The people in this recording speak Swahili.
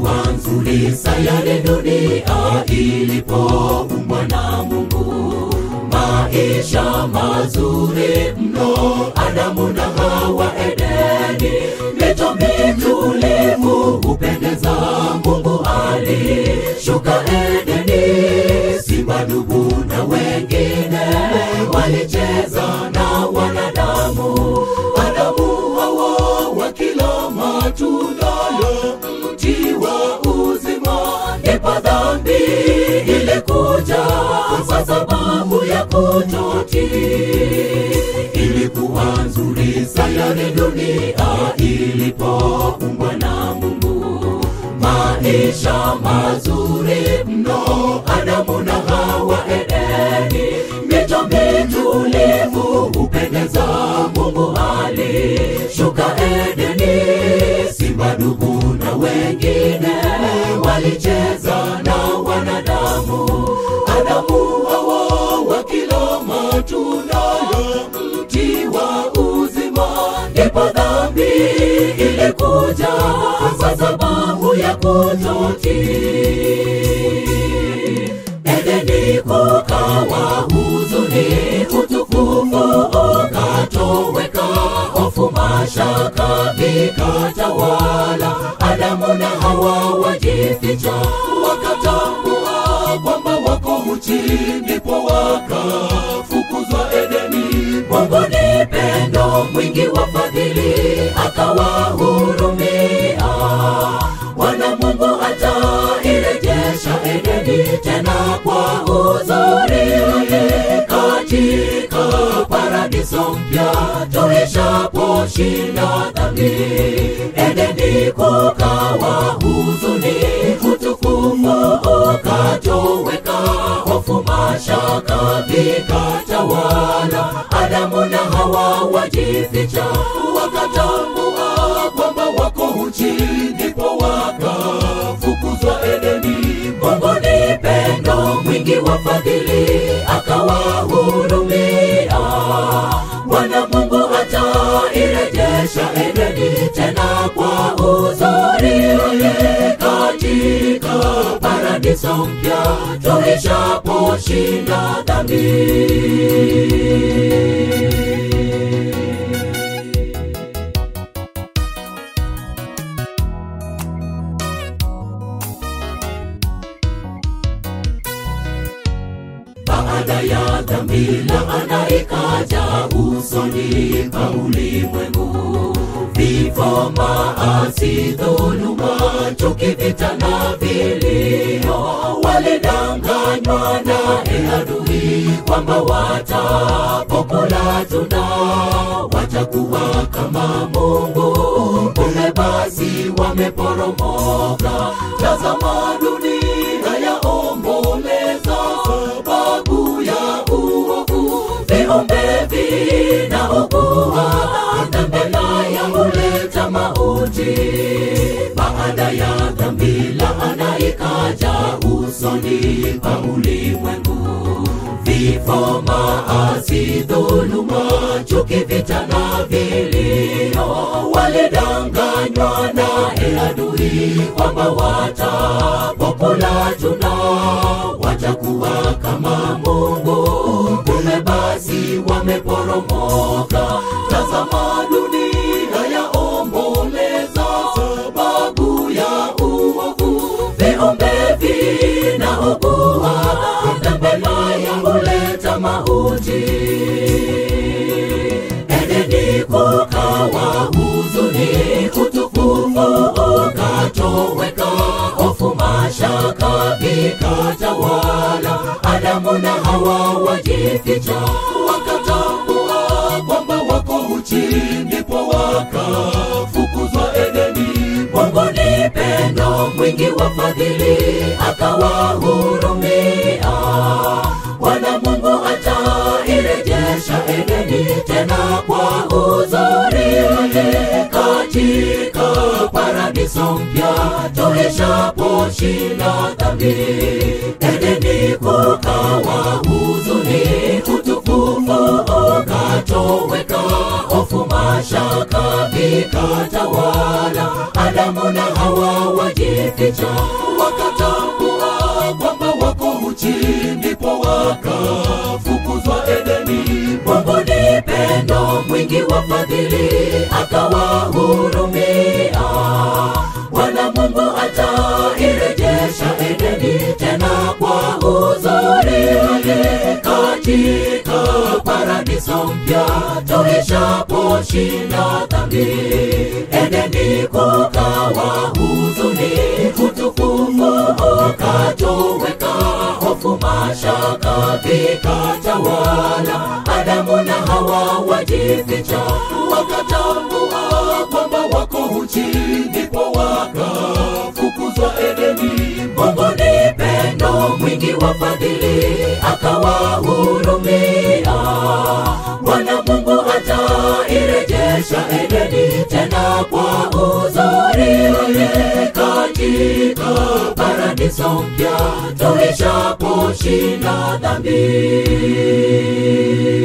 ilikuwa nzuri sayari dunia ilipoumbwa na Mungu, maisha mazuri mno, Adamu na Hawa Edeni, mito mitulivu hupendeza. Mungu alishuka Edeni, simba dubu na wengine walicheza na wanadamu. Adamu Hawa wakila matunda ya mti wa uzima, ndipo dhambi ilikuja kwa sababu ya kutotii. Ilikuwa nzuri sayari dunia ilipoumbwa na Mungu, maisha mazuri mno, Adamu na Hawa Edeni, mito mitulivu hupendeza. Mungu alishuka Edeni, simba dubu na wengine walicheza na wanadamu. Adamu Hawa wakila matunda ya mti wa uzima, ndipo dhambi ilikuja kwa sababu ya kutotii. Edeni kukawa huzuni, utukufu ukatoweka, hofu, mashaka vikatawala. Adamu na Hawa wajificha, wakatambua kwamba wako uchi, ndipo wakafukuzwa Edeni. Mungu ni pendo mwingi wa fadhili, akawahurumia wana Mungu atairejesha Edeni tena kwa uzuri katika paradiso mpya tuishaposhinda dhambi. Edeni kukawa huzuni, utukufu ukatoweka, hofu, mashaka vikatawala. Adamu na Hawa wajificha, wakatambua kwamba wako uchi, ndipo wakafukuzwa Edeni. Mungu ni pendo mwingi wa fadhili, akawahurumia wana Mungu atairejesha Edeni tena kwa uzuri katika paradiso mpya tuishaposhinda dhambi. Baada ya dhambi laana ikaja usoni pa ulimwengu, vifo, maasi, dhuluma, chuki, vita na vilio. Walidanganywa naye adui kwamba watapokula tunda watakuwa kama Mungu, kumbe basi wameporomoka. Tazama dunia yaomboleza sababu ya uovu, viumbe vinaugua, dhambi nayo huleta mauti. Baada ya dhambi laana ikaja usoni pa ulimwengu, vifo, maasi, dhuluma, chuki, vita na vilio. Walidanganywa naye adui kwamba watapokula tunda watakuwa kama Mungu, kumbe basi wameporomoka. Tazama dunia yaomboleza sababu ya uovu, viumbe vinaugua, dhambi nayo huleta mauti. Edeni kukawa huzuni, utukufu ukatoweka, hofu, mashaka vikatawala. Adamu na Hawa wajificha, wakatambua kwamba wako uchi, ndipo wakafukuzwa Edeni. Mungu ni pendo mwingi wa fadhili, akawahurumia wana Mungu atairejesha Edeni tena kwa uzuri katika paradiso mpya tulishaposhinda dhambi. Edeni kukawa huzuni, utukufu ukatoweka, hofu, mashaka vikatawala. Adamu na Hawa wajificha wajificha wakatambua kwamba wako uchi ndipo wakafukuzwa edeni mungu ni pendo mwingi wa fadhili akawahurumia bwana mungu atairejesha edeni tena kwa uzuri katika paradiso mpya tuishaposhinda dhambi edeni kukawa huzuni utukufu ukatoweka hofu mashaka vikatawala adamu na hawa wajificha wakatambua kwamba wako uchi ndipo wakafukuzwa edeni mungu ni pendo mwingi wa fadhili akawahurumia bwana mungu atairejesha edeni tena kwa uzuri katika paradiso mpya tuishaposhinda dhambi